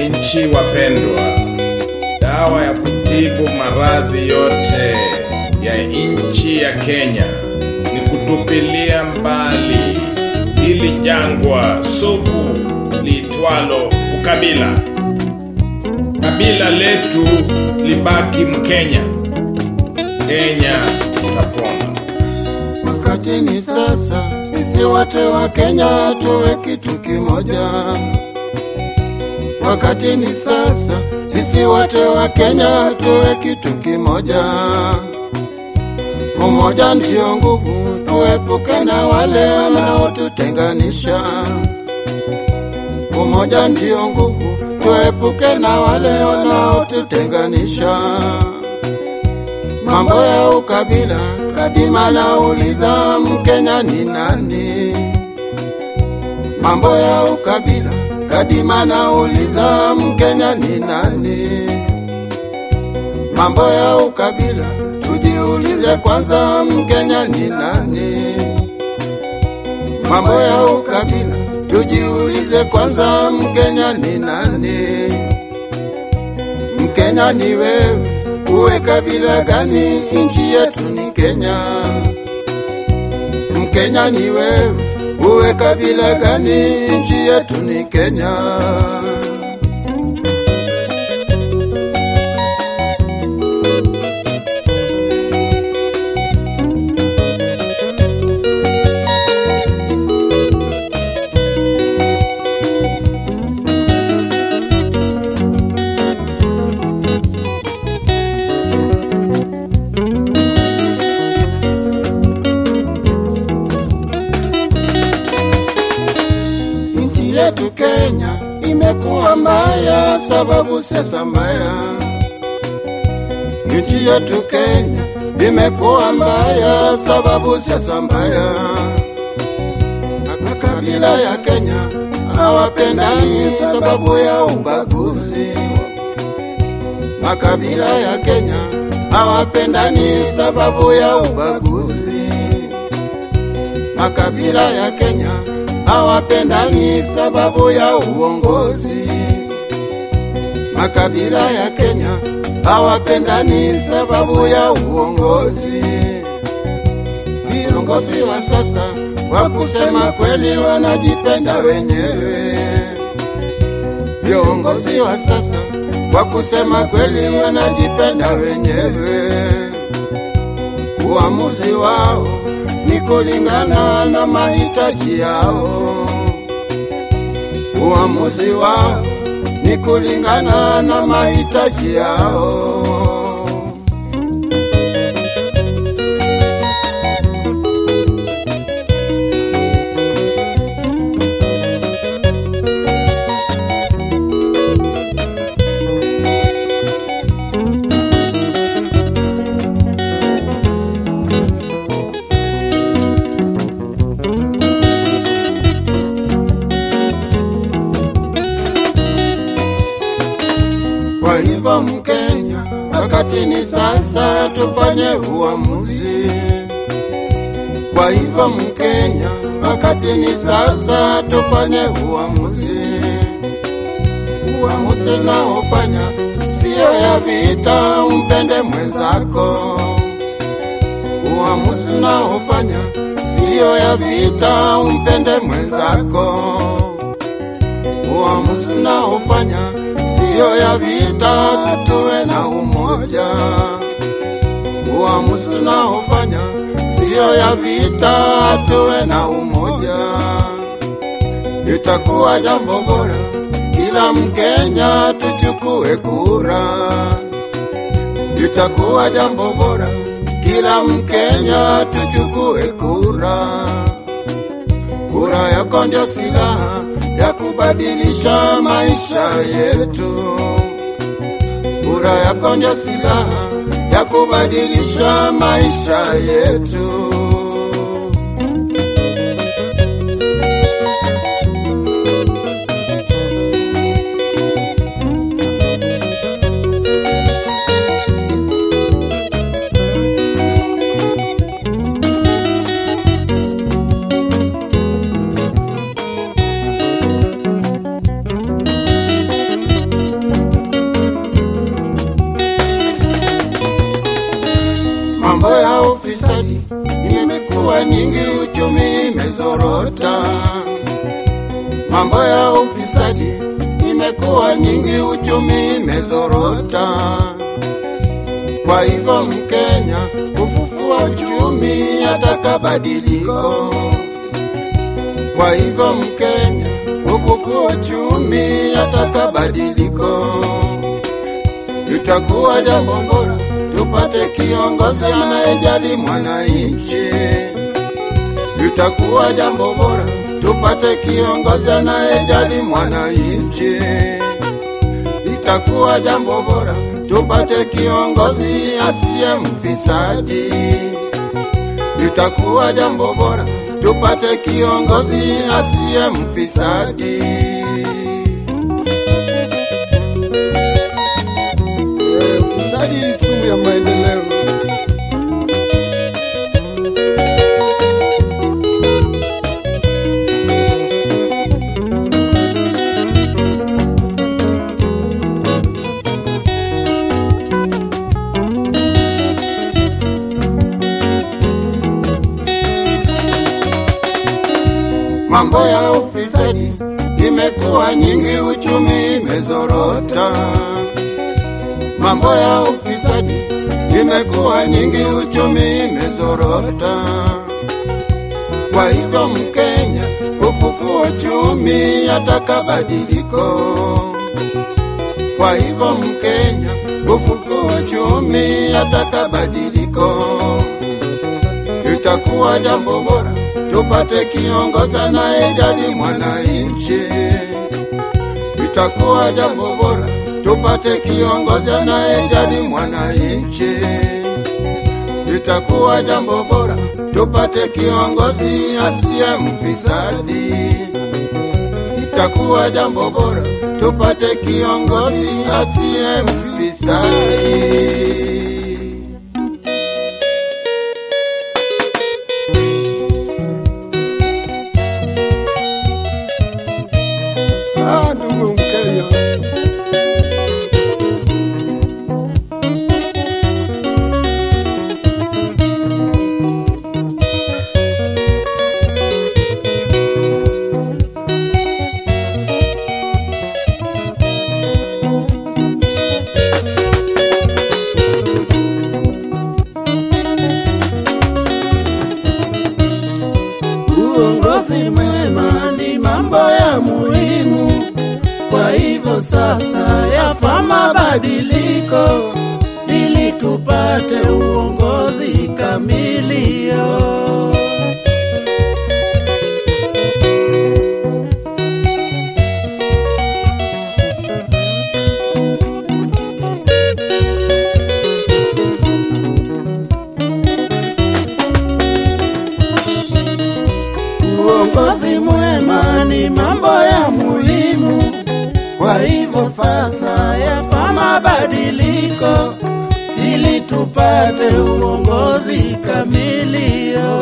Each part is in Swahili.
Wananchi wapendwa, dawa ya kutibu maradhi yote ya nchi ya Kenya ni kutupilia mbali hili jangwa sugu liitwalo ukabila. Kabila letu libaki Mkenya, Kenya tutapona. Wakati ni sasa, sisi wote wa Kenya tuwe kitu kimoja. Wakati ni sasa, sisi wote wa Kenya tuwe kitu kimoja. Umoja ndio nguvu, tuepuke na wale wanaotutenganisha. Umoja ndio nguvu, tuepuke na wale wanaotutenganisha. Mambo ya ukabila, Kadima nauliza Mkenya ni nani? Mambo ya ukabila, Kadima nauliza Mkenya ni nani? Mambo ya ukabila, tujiulize kwanza Mkenya ni nani? Mambo ya ukabila, tujiulize kwanza Mkenya ni nani? Mkenya ni wewe, uwe kabila gani? Nchi yetu ni Kenya. Mkenya ni wewe, uwe kabila gani? Nchi yetu ni Kenya. Nchi yetu Kenya imekuwa mbaya sababu siasa mbaya. Nchi yetu Kenya imekuwa mbaya sababu siasa mbaya. Makabila ya Kenya hawapendani sababu ya ubaguzi. Makabila ya Kenya hawapendani sababu ya ubaguzi. Makabila ya Kenya hawapendani sababu ya uongozi. Makabila ya Kenya hawapendani sababu ya uongozi. Viongozi wa sasa kwa kusema kweli wanajipenda wenyewe. Viongozi wa sasa kwa kusema kweli wanajipenda wenyewe. Uamuzi wao ni kulingana na mahitaji yao. Uamuzi wao ni kulingana na mahitaji yao. Kwa hivyo Mkenya, wakati ni sasa tufanye uamuzi. Kwa hivyo Mkenya, wakati ni sasa tufanye uamuzi. Uamuzi unaofanya sio ya vita, umpende mwenzako. Uamuzi unaofanya sio ya vita, umpende mwenzako. Uamuzi unaofanya sio ya vita, tuwe na umoja. Uamuzi unaofanya sio ya vita, tuwe na umoja. Itakuwa jambo bora kila Mkenya tuchukue kura. Itakuwa jambo bora kila Mkenya tuchukue kura. Kura yako ndio silaha ya kubadilisha maisha yetu. Kura yako ndio silaha ya kubadilisha maisha yetu. nyingi, uchumi imezorota. Mambo ya ufisadi imekuwa nyingi, uchumi imezorota. Kwa hivyo Mkenya kufufua uchumi ataka badiliko. Kwa hivyo Mkenya kufufua uchumi ataka badiliko. Itakuwa jambo bora tupate kiongozi anayejali mwananchi. Itakuwa jambo bora tupate kiongozi anayejali mwananchi. Itakuwa jambo bora tupate kiongozi asiye mfisadi. Itakuwa jambo bora tupate kiongozi asiye mfisadi. Eh, Ufisadi ni sumu ya maendeleo. Mambo ya ufisadi imekuwa nyingi, uchumi imezorota. Mambo ya ufisadi imekuwa nyingi, uchumi imezorota. Kwa hivyo Mkenya kufufua uchumi ataka badiliko. Kwa hivyo Mkenya kufufua uchumi ataka badiliko. Itakuwa jambo bora tupate kiongozi anayejali mwananchi. Itakuwa jambo bora tupate kiongozi anayejali mwananchi. Itakuwa jambo bora tupate kiongozi asiye mfisadi. Itakuwa jambo bora tupate kiongozi asiye mfisadi. Ah, ndugu Mkenya, Uongozi mwema ni mambo ya muhimu, kwa hivyo sasa yafaa mabadiliko ili tupate uongozi kamilio. Uongozi mwema ni mambo ya muhimu, kwa hivyo sasa yafaa mabadiliko ili tupate uongozi kamilio.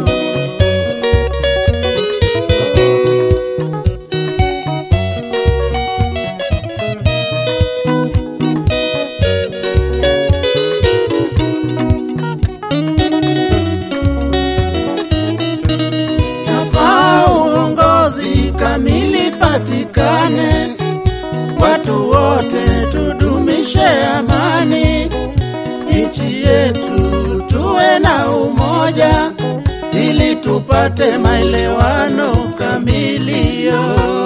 Yafaa uongozi kamili patikane, watu wote tudumishe amani, nchi yetu tuwe na umoja, ili tupate maelewano kamilio.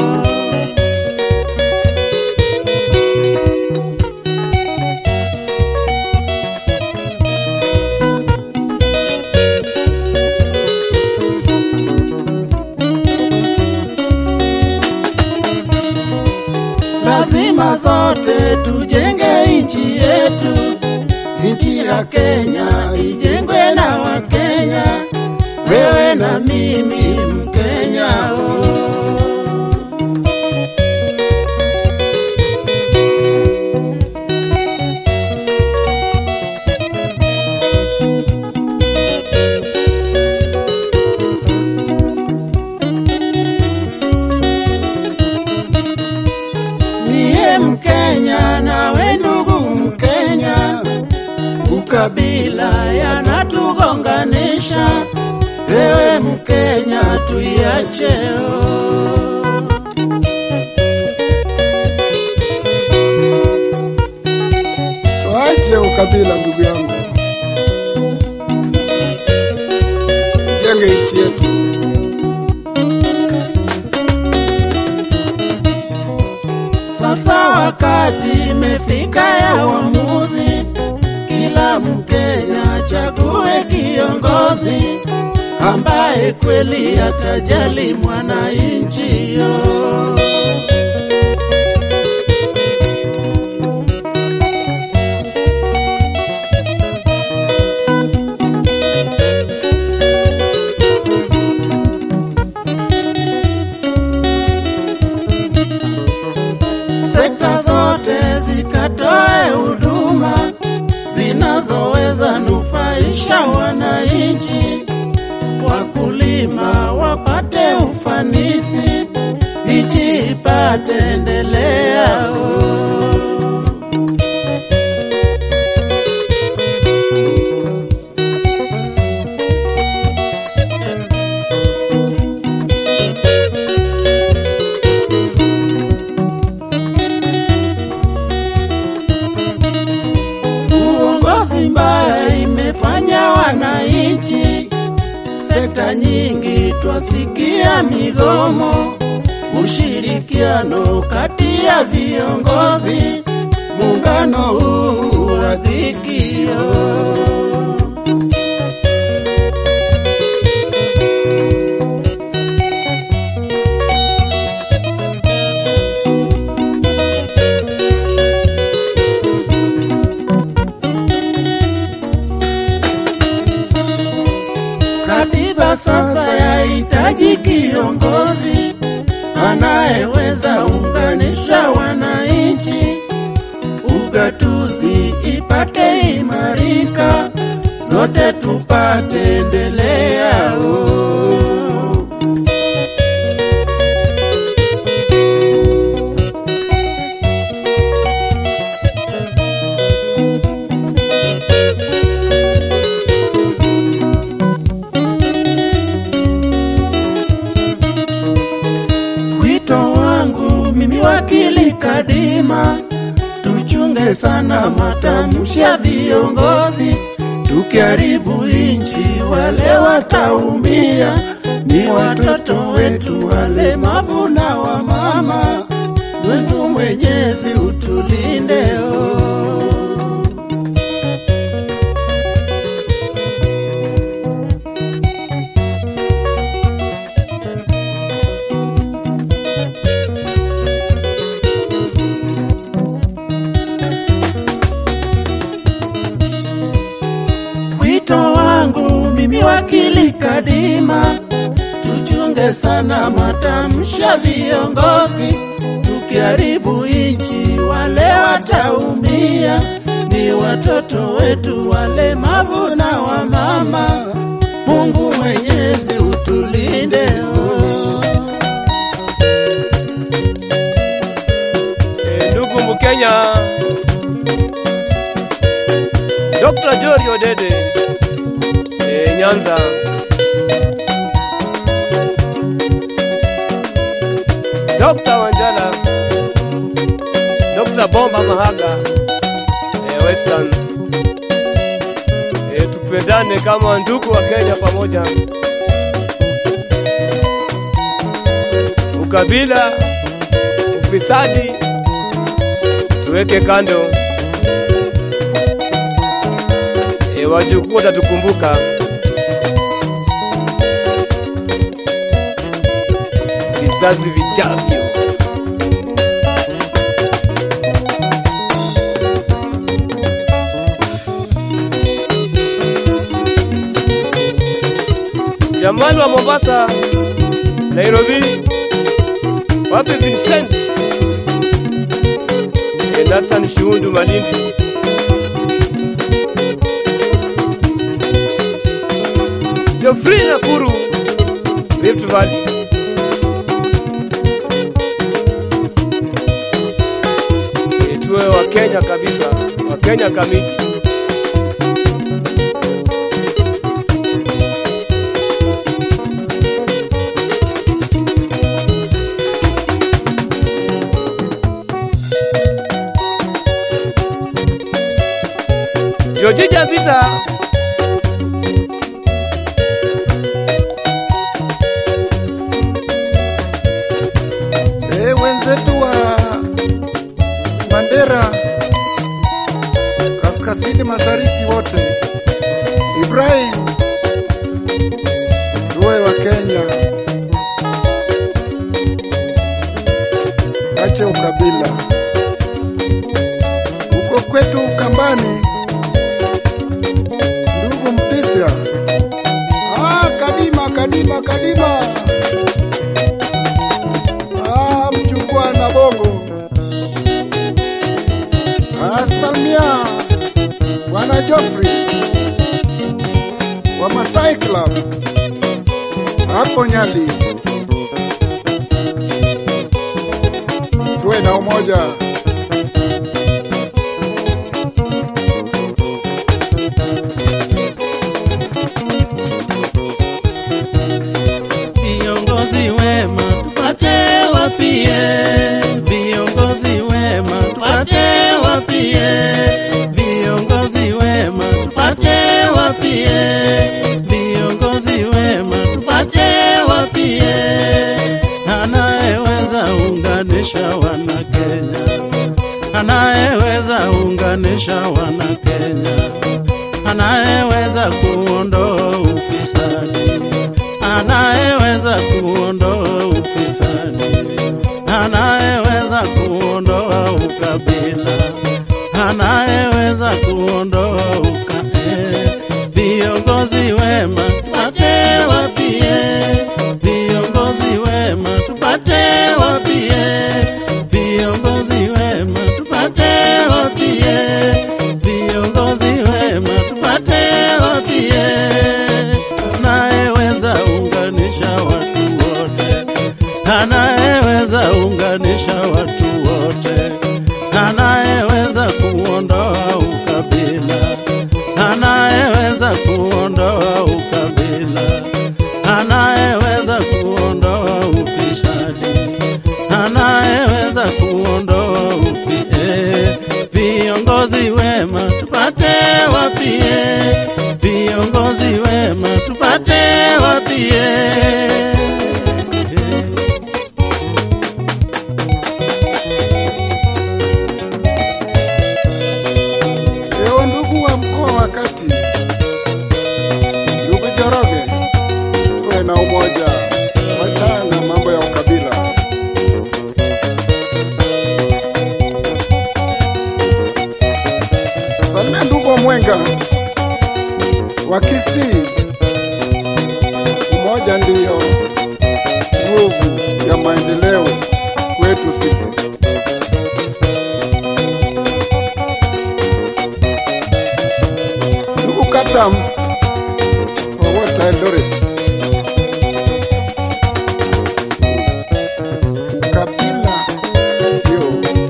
lazima zote tujenge nchi yetu, nchi ya Kenya ijengwe na Wakenya, wewe na mimi Mkenya. oh. Niye Mkenya nawe ndugu Mkenya, ukabila yanatugonganisha. Wewe Kenya tuiacheo. Tuache ukabila, ndugu yangu, jenge nchi yetu. Sasa wakati imefika ya uamuzi, kila Mkenya chague kiongozi ambaye kweli atajali mwananchi yo. sekta zote zikatoe huduma zinazoweza nufaisha wananchi, wakulima wapate ufanisi, nchi ipate endelea. oh. Uongozi mbaya imefanya wananchi, sekta nyingi twasikia migomo, ushirikiano kati ya viongozi, muungano huu wa dhikio. Katiba sasa yahitaji kiongozi anayeweza unganisha wananchi, ugatuzi ipate imarika, zote tupate endelea. oh. Wito wangu mimi wakili Kadima, tuchunge sana matamshi ya viongozi, tukiharibu inchi wale wataumia, ni watoto wetu walemavu na wamama. Mungu Mwenyezi utulinde oh. Wito wangu mimi wakili Kadima, tuchunge sana matamshi ya viongozi, tukiharibu inchi wale wataumia, ni watoto wetu walemavu na wamama. Mungu Mwenyezi utulinde oh. Eh, ndugu Mkenya, Dr. Jori Odede eh, Nyanza, Dr. Wanjala, Dr. Bomba Mahaga eh, Western eh, tupendane kama ndugu wa Kenya pamoja. Ukabila, ufisadi tuweke kando. E, wajukuu watatukumbuka. Vizazi vijavyo. Jamani wa Mombasa, Nairobi, wapi Vincent? E, Nathan Shundu Malindi. Geoffrey Nakuru, Rift Valley. E, tuwe wa Kenya kabisa, wa Kenya kamili. Jojija Vita Eh, wenzetu wa Mandera kaskazini mashariki wote, Ibrahim Ruwe wa Kenya, ache ukabila huko kwetu Ukambani, ndugu Mtisya. Ah, Kadima, Kadima, Kadima. Ah, mjukuu na bongo. Ah, Salmia Bwana Geoffrey wa Masai Club hapo Nyali, tuwe na umoja. Viongozi wema tupate wapie, viongozi wema tupate wapie, viongozi wema tupate wapie, viongozi wema tupate wapie, anayeweza unganisha wana Kenya, anayeweza unganisha wana Kenya, anayeweza kuondoa ufisadi anayeweza kuondoa ufisadi, anayeweza kuondoa ukabila, anayeweza kuondoa uka eh, viongozi wema tupate wapie, viongozi wema tupate wapie, viongozi wema tupate wapie, viongozi wema tupate wapie anayeweza unganisha watu wote, anayeweza unganisha watu wote, anayeweza kuondoa ukabila, anayeweza kuondoa ukabila, anayeweza kuondoa ufisadi, anayeweza kuondoa ufi eh, viongozi wema tupate wapie, viongozi wema tupate wapie. Ewe ndugu wa mkoa wa Kati, ndugu Joroge, tuwe na umoja, wachana na mambo ya ukabila. Salimia ndugu wa Mwenga wa Kisii, umoja ndiyo nguvu ya maendeleo kwetu sisi. Ndugu Katam wa Water Eldoret, ukabila sio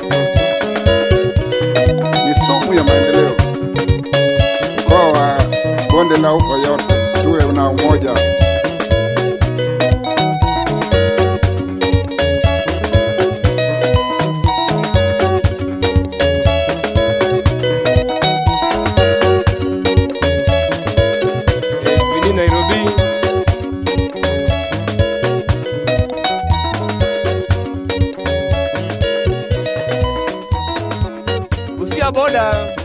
ni sumu ya maendeleo. Mkoa wa bonde la ufa yote tuwe na umoja. eh, Vini Nairobi Busia boda